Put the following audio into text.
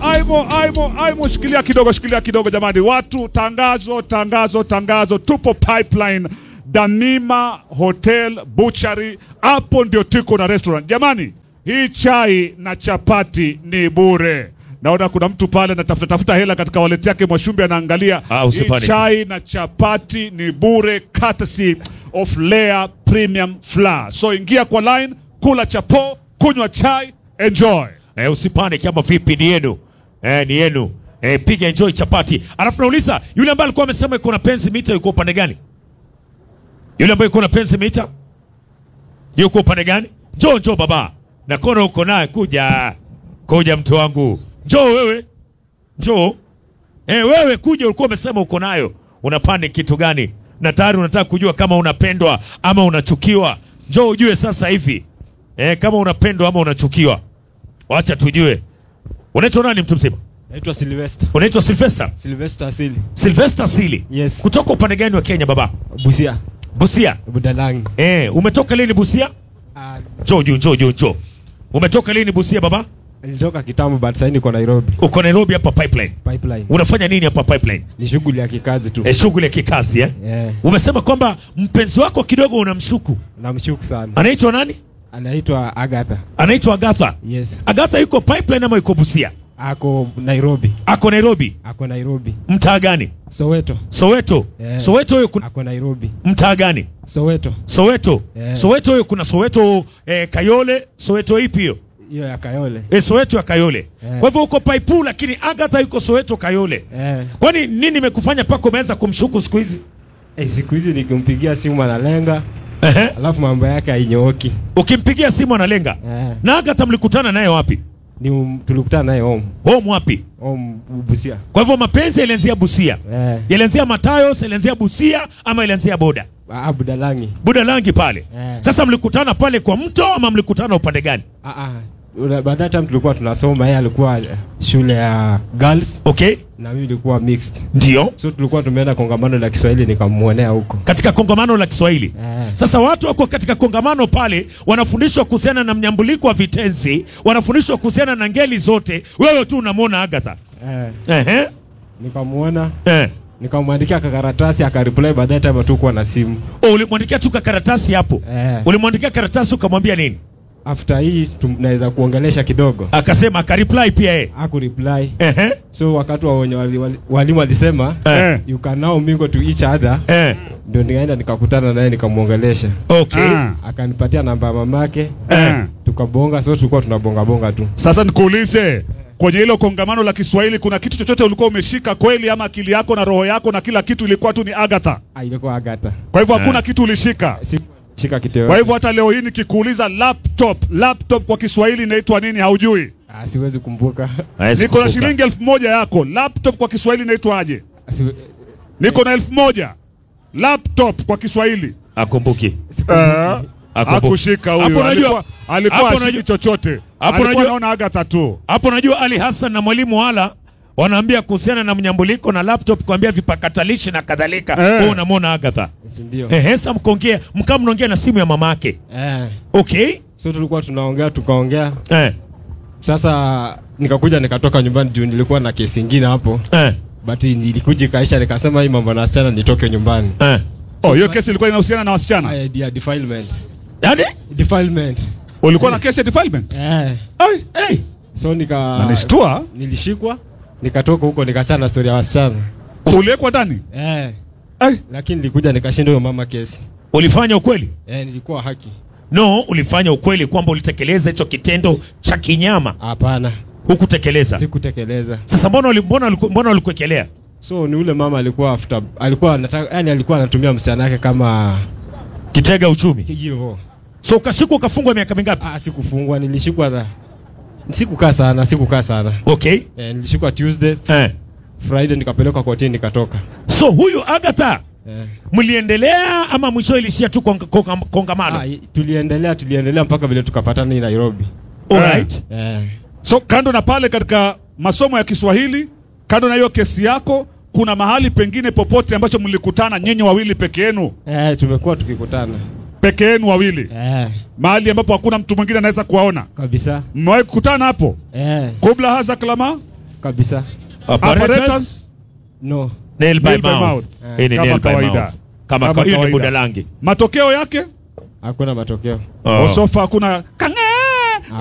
aimo, aimo, aimo, shikilia kidogo, shikilia kidogo jamani, watu, tangazo, tangazo, tangazo, tupo pipeline Damima Hotel Butchery, hapo ndio tuko na restaurant jamani. Hii chai na chapati ni bure. Naona kuna mtu pale anatafuta tafuta hela katika wallet yake, Mwashumbi anaangalia. Ah, Hii usipanic. chai na chapati ni bure, courtesy of Lea Premium Flour. So ingia kwa line, kula chapo, kunywa chai, enjoy. Eh, usipane kama vipi ni yenu. Eh, ni yenu. Eh, piga enjoy chapati. Alafu nauliza yule ambaye alikuwa amesema yuko na penzi mita yuko upande gani? Yule ambaye yuko na penzi mita yuko upande gani? Njoo njoo baba. Na kona uko naye kuja. Kuja mtu wangu. Njoo wewe. Njoo. Eh, wewe kuja ulikuwa umesema uko nayo. Unapande kitu gani? Na tayari unataka kujua kama unapendwa ama unachukiwa. Njoo ujue sasa hivi. Eh, kama unapendwa ama unachukiwa. Wacha tujue. Unaitwa nani mtu mzima? Naitwa Sylvester. Unaitwa Sylvester? Sylvester Asili. Sylvester Sili. Yes. Kutoka upande gani wa Kenya baba? Busia. Busia. Budalangi. Eh, umetoka lini Busia? Ah, Njoo juu, njoo juu, njoo. Umetoka lini Busia baba? nilitoka kitambo but sasa niko Nairobi. Uko Nairobi hapa pipeline. Pipeline. Unafanya nini hapa pipeline? Ni shughuli ya kikazi tu. Eh, shughuli ya kikazi eh? Yeah. Umesema kwamba mpenzi wako kidogo unamshuku. Namshuku sana. Anaitwa nani? Anaitwa Agatha. Anaitwa Agatha. Yes. Agatha yuko pipeline ama yuko Busia? Ako Nairobi. Ako Nairobi. Ako Nairobi. Mtaa gani? Soweto. Soweto. Yeah. Soweto hiyo kuna Ako Nairobi. mtaa gani? Soweto. Soweto. Yeah. Soweto hiyo kuna Soweto eh, Kayole, Soweto ipi hiyo? Hiyo ya Kayole. Eh, Soweto ya Kayole. Yeah. Kwa hivyo uko Paipu lakini Agatha yuko Soweto Kayole. Eh. Kwani nini imekufanya pako umeanza kumshuku siku hizi? Eh, siku hizi nikimpigia simu analenga, Ehe. alafu mambo yake hainyooki. Ukimpigia simu analenga. Eh. Na Agatha mlikutana naye wapi? Ni um, tulikutana naye home. Home wapi? Home Busia. Kwa hivyo mapenzi yalianzia Busia. Eh. Yalianzia Matayos, yalianzia Busia ama yalianzia Boda? Ah, Budalangi. Buda Langi pale. Eh. Sasa mlikutana pale kwa mto ama mlikutana upande gani? Ah, ah. Ula- By that time tulikuwa tunasoma, yeye alikuwa eh, shule ya girls Okay? na mimi nilikuwa mixed. Ndio. So tulikuwa tumeenda kongamano la Kiswahili nikamwonea huko. Katika kongamano la Kiswahili. Eh. Sasa watu wako katika kongamano pale, wanafundishwa kuhusiana na mnyambuliko wa vitenzi, wanafundishwa kuhusiana na ngeli zote. Wewe tu unamwona Agatha. Eh, Ehe. nikamwona Eh. nikamwandikia kakaratasi akareply, by that time hatukuwa na simu. Oh, ulimwandikia tu karatasi hapo. Eh. Ulimwandikia karatasi ukamwambia nini? After hii tunaweza kuongelesha kidogo. Akasema akareply pia yeye. Haku reply. Ehe. So wakati wa wenye wali, wali, walimu walisema Eh. you can now mingle to each other, Eh. ndio nikaenda nikakutana naye nikamwongelesha, Okay. Ah. akanipatia namba ya mamake Eh. tukabonga. So tulikuwa tunabonga bonga tu. Sasa nikuulize, kwenye hilo kongamano la Kiswahili kuna kitu chochote ulikuwa umeshika kweli, ama akili yako na roho yako na kila kitu ilikuwa tu ni Agatha? Ah, ilikuwa Agatha, Kwa hivyo hakuna kitu ulishika. sikushika kiteo. Kwa hivyo hata leo hii nikikuuliza laptop, laptop kwa Kiswahili inaitwa nini haujui? Ah, siwezi kumbuka. Hawezi Niko na kukumbuka. shilingi elfu moja yako, laptop kwa Kiswahili inaitwaje? Siwe- Niko na elfu moja laptop kwa Kiswahili. Akumbuki. sikumbuki. Eh, Akumbuki. Hakushika Hapo huyo, unajua- alikuwa alikuwa hapo ashiki unajua- chochote, hapo alikuwa unajua- anaona Agatha tu. Hapo najua Ali Hassan na mwalimu Wala wanaambia kuhusiana na mnyambuliko na laptop kuambia vipakatalishi na kadhalika. Eh. Wewe unamwona Agatha. Si ndio? Ehe, sasa mkongea, mkaa mnaongea na simu ya mama yake. Eh. Okay? So tulikuwa tunaongea tukaongea, Eh. sasa nikakuja nikatoka nyumbani juu nilikuwa na kesi ingine hapo, Eh. but nilikuja ikaisha, nikasema hii mambo na wasichana nitoke nyumbani. Eh. Oh, hiyo kesi ilikuwa inahusiana na wasichana. Haya, dia defilement. Yaani? Defilement. Ulikuwa na kesi ya defilement? Eh. Ai, Eh. So nika nanishtua. nilishikwa nikatoka huko nikachana na story ya wasichana. So uliwekwa ndani? Eh. Ai, Lakini nilikuja nikashinda huyo mama kesi. Ulifanya ukweli? Eh, nilikuwa haki. No, ulifanya ukweli kwamba ulitekeleza hicho kitendo cha kinyama. Hapana. Hukutekeleza. Sikutekeleza. Sasa mbona uli- mbona uliku- mbona ulikuekelea? So ni ule mama alikuwa after alikuwa anataka yani alikuwa anatumia msichana wake kama Kitega uchumi. hivyo. So ukashikwa ukafungwa miaka mingapi? Ah, sikufungwa, nilishikwa dha. Sikukaa sana, sikukaa sana. Okay. Eh, nilishikwa Tuesday, Eh. Friday nikapelekwa kotini nikatoka. So huyu Agatha Eh. mliendelea ama mwisho ilishia tu konga- konga- kongamano? Ah, i- tuliendelea tuliendelea mpaka vile tukapatana hii Nairobi. Alright. Eh. so kando na pale katika masomo ya Kiswahili, kando na hiyo kesi yako, kuna mahali pengine popote ambacho mlikutana nyinyi wawili peke yenu, Eh, tumekuwa tukikutana. peke yenu wawili, Eh, mahali ambapo hakuna mtu mwingine anaweza kuwaona? kabisa. Mmewahi kukutana hapo? Eh, Kubla haza klama kabisa Apparatus? Apparatus? no Nail by Nail by mouth. mouth. Hii ni Kama nail by kawaida. mouth. Kama Kama kawaida. Hiyo ni kawaida. budalangi. Matokeo yake hakuna matokeo Oh. Osofa hakuna kange